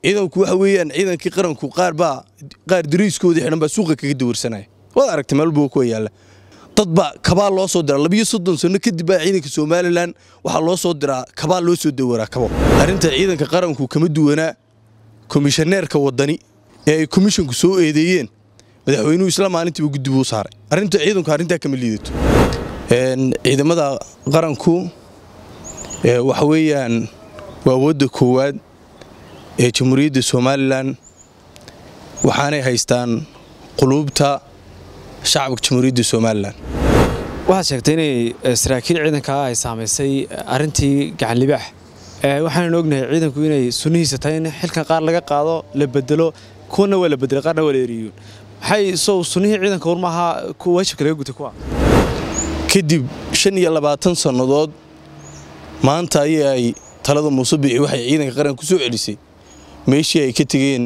ciidanku waxa weeyaan ciidankii qaranku qaar baa qaar dariiskoodii xidhan baa suuqa kaga dawarsanaya waad aragtay meel buu kuwa yaalla dad baa kabaa loo soo diraa labiyo soddon sano kadib baa ciidanka somalilan waxaa loo soo diraa kabaa loo soo dawaraa kabo arrinta ciidanka qaranku kama duwanaa komishaneerka waddani ee ay komishinku soo eedeeyeen madaxweynuhu isla maalintiiba guddi buu saaray arrinta ciidanku arrintaa kama liidato ciidamada qaranku waxa weeyaan waa awoodda koowaad ee jamhuuriyadda somalilan waxaanay haystaan quluubta shacabka jamhuuriyadda somalilan waxaad sheegtay inay saraakiil ciidankaa ay saamaysay arrintii gacanlibaax waxaanan ognahay ciidanku inay sunnihiisa tahay in xilkan qaar laga qaado la bedelo kuwana waa la bedelay qaarna waa la eriyuun maxay sow sunnihii ciidanka warmaaha waajibka laga gutay kuwa kadib shan iyo labaatan sannadood maanta ayay ay talada muuse bici waxay ciidanka qaranka ku soo celisay meeshii ay ka tegeen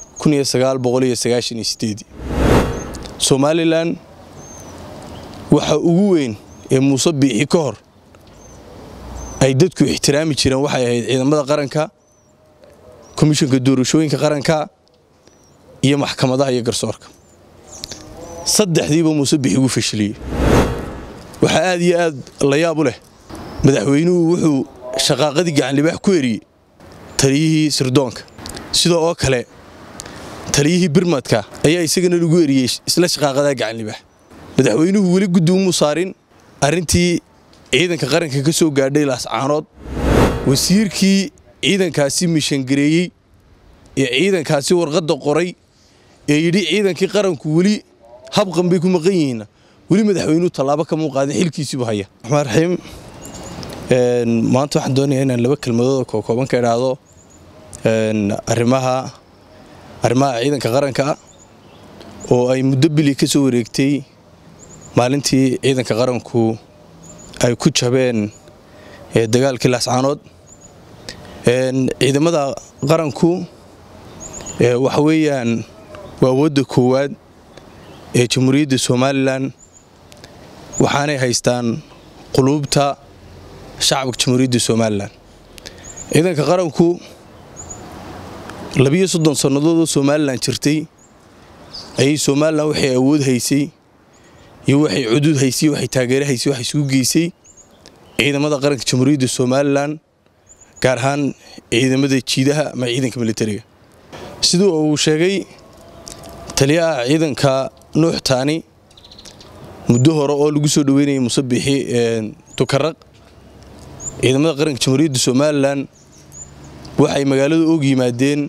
somalilan waxa ugu weyn ee muuse biixi ka hor ay dadku ixtiraami jireen waxay ahayd ciidamada qaranka komishanka doorashooyinka qaranka iyo maxkamadaha iyo garsoorka saddexdiiba muuse biixi ugu fashiliyey waxaa aad iyo aad la yaab u leh madaxweynuhu wuxuu shaqaaqadii gacanlibaax ku eriyey taliyihii sirdoonka sidoo oo kale taliyihii birmadka ayaa isagana lagu eriyey isla shaqaaqadaa gacanlibaax madaxweynuhu weli guddi umuu saarin arrintii ciidanka qaranka ka soo gaadhay laascaanood wasiirkii ciidankaasi mishangareeyey ee ciidankaasi warqadda qoray ee yidhi ciidankii qaranku weli habqan bay ku maqan yihiinna weli madaxweynuhu tallaabo kamuu qaadin xilkiisiibu haya raxmaan raxiim maanta waxaan doonayaa inaan laba kelmadooda kookooban ka idhaahdo arrimaha arrimaha ciidanka qaranka oo ay muddo bili ka soo wareegtay maalintii ciidanka qaranku ay ku jabeen dagaalkii laascaanood ciidamada qaranku waxa weeyaan waa awoodda koowaad ee jamhuuriyadda somalilan waxaanay haystaan quluubta shacabka jamhuuriyadda somalilan ciidanka qaranku labiyo soddon sannadoodoo somalilan jirtay ayay somalilan waxay awood haysay iyo waxay cudud haysay waxay taageero haysay waxay isugu geysay ciidamada qaranka jamhuuriyadda somalilan gaar ahaan ciidamada jiidaha ama ciidanka militariga siduu uu sheegay taliyaha ciidanka nuux taani muddo hore oo lagu soo dhoweynayay musabixi tukaraq ciidamada qaranka jamhuuriyadda somalilan waxay magaalada og yimaadeen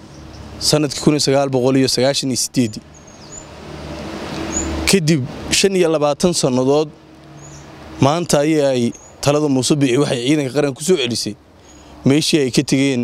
sannadkii kadib shan iyo labaatan sannadood maanta ayay ay talada muuse bici waxay ciidanka qaranka ku soo celisay meeshii ay ka tegeen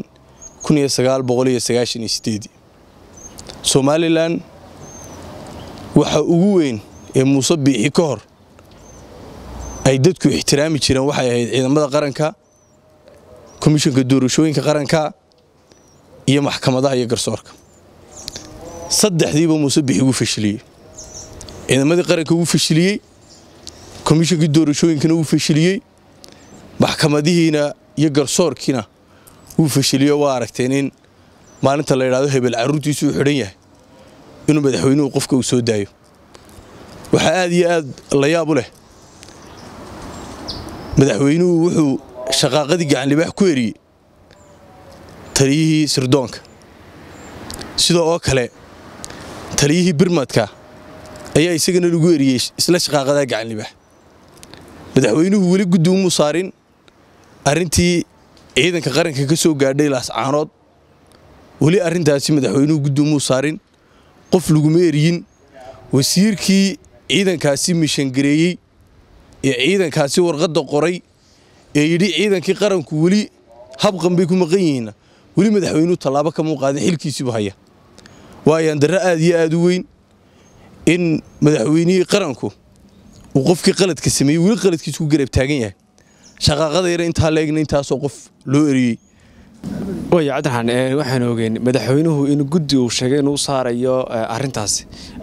somalilan waxa ugu weyn ee muuse biixi ka hor ay dadku ixtiraami jireen waxay ahayd ciidamada qaranka komishanka doorashooyinka qaranka iyo maxkamadaha iyo garsoorka saddexdiiba muuse biixi ugu fashiliyey ciidamadii qaranka ugu fashiliyey komishankii doorashooyinkana uu fashiliyey maxkamadihiina iyo garsoorkiina wuu fashiliyo waa aragteen in maalinta la yidhahdo hebel carruurtiisu uu xidhan yahay inuu madaxweynuhu qofka uu soo daayo waxaa aad iyo aad la yaab u leh madaxweynuhu wuxuu shaqaaqadii gacanlibaax ku eriyey taliyihii sirdoonka sidoo oo kale taliyihii birmadka ayaa isagana lagu eriyey isla shaqaaqadaa gacanlibaax madaxweynuhu weli guddi umuu saarin arrintii ciidanka qaranka ka soo gaadhay laascaanood weli arrintaasi madaxweynuhu guddi umuu saarin qof laguma eriyin wasiirkii ciidankaasi mishangareeyey ee ciidankaasi warqadda qoray ee yidhi ciidankii qaranku weli habqan bay ku maqan yihiinna weli madaxweynuhu tallaabo kamuu qaadin xilkiisiibu haya waayaan darre aad iyo aad u weyn in madaxweynihii qaranku uu qofkii qaladka sameeyey weli qaladkiisu ku garab taagan yahay shaqaaqadayna intaa leegna intaasoo qof loo eriyey waya cabdiraxaan waxaan ogeen madaxweynuhu in guddi uu sheegay inuu saarayo arrintaasi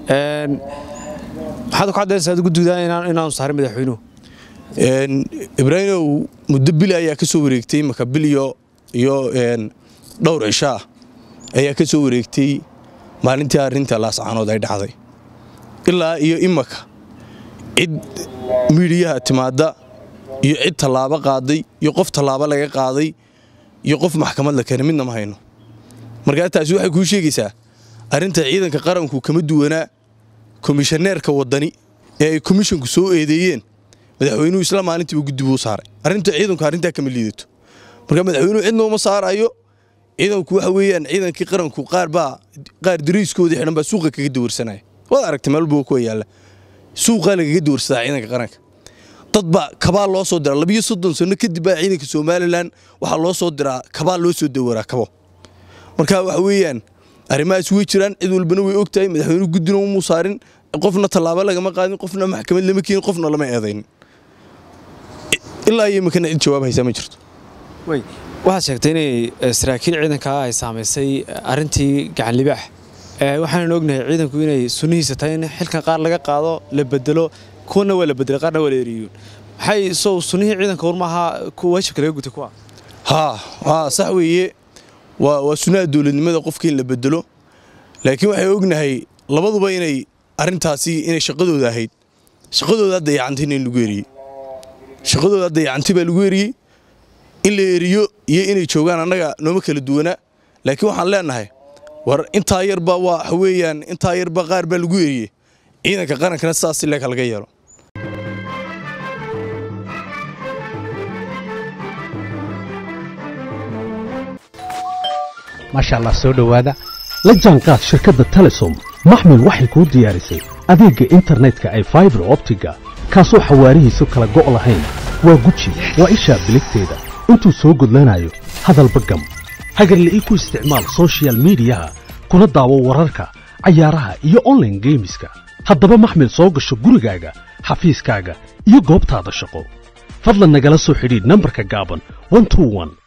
maxaad ku caddaynaysaa guddiga inaanu saarin madaxweynuhu ibraahimow muddo bili ayaa ka soo wareegtay maka bil iyo iyo dhowr cisho ah ayaa ka soo wareegtay maalintii arrinta laascaanood ay dhacday ilaa iyo imaka cid miidhiyaha timaadda iyo cid tallaabo qaaday iyo qof tallaabo laga qaaday iyo qof maxkamad la keenay midna ma hayno markaa taasi waxay kuu sheegaysaa arrinta ciidanka qaranku kama duwanaa komishaneerka waddani ee ay komishonku soo eedeeyeen madaxweynuhu isla maalintiiba guddi buu saaray arrinta ciidanku arrintaa kama liidato marka madaxweynuhu cidna uma saarayo ciidanku waxa weeyaan ciidankii qaranku qaar baa qaar dariiskoodii xidhan baa suuqa kaga dawarsanaya waad aragtay meel buu kuwa yaalla suuqaa lagaga dawarsadaa ciidanka qaranka dad baa kabaa loo soo diraa labiyo soddon sano kadib baa ciidanka somalilan waxaa loo soo diraa kabaa loo soo dawaraa kabo marka waxa weeyaan arrimahaas way jiraan cid walbana way og tahay madaxweynuhu guddina umuu saarin qofna tallaabo lagama qaadin qofna maxkamad lama keenin qofna lama eedaynin ilaa iyo imikana cid jawaab haysaa ma jirto waxaad sheegtay inay saraakiil ciidankaa ay saamaysay arrintii gacan libaax waxaannu ognahay ciidanku inay sunnihiisa tahay in xilkan qaar laga qaado la bedelo kuwana waa la bedelay qaarna waa la eriyuun maxay sow sunnihii ciidanka warmaaha waajibka laga gutay kuwa haa haa sax weeye waa waa sunnaha dowladnimada qofka in la bedelo laakiin waxay ognahay labaduba inay arrintaasi inay shaqadooda ahayd shaqadooda dayacantay in lagu eriyey shaqadooda dayacantay baa lagu eriyey in la eriyo iyo inay joogaan annaga nooma kala duwanaa laakiin waxaan leenahay war intaa yarba waa waxa weeyaan intaa yarba qaar baa lagu eriyey ciidanka qarankana sidaas si leeka laga yeelo maasha allah soo dhowaada la jaanqaad shirkadda telesom maxmil waxay kuu diyaarisay adeegga internetka ay faibar optiga kaasoo xawaarihiisu kala go' lahayn waa guji waa ishaa biligteeda intuu soo gudlanayo hadalba gam hagarle ii ku isticmaal sochial midiyaha kuna daawo wararka cayaaraha iyo onlaine geemiska haddaba maxmil soo gasho gurigaaga xafiiskaaga iyo goobtaada shaqo fadlan nagala soo xidhiidh nambarka gaaban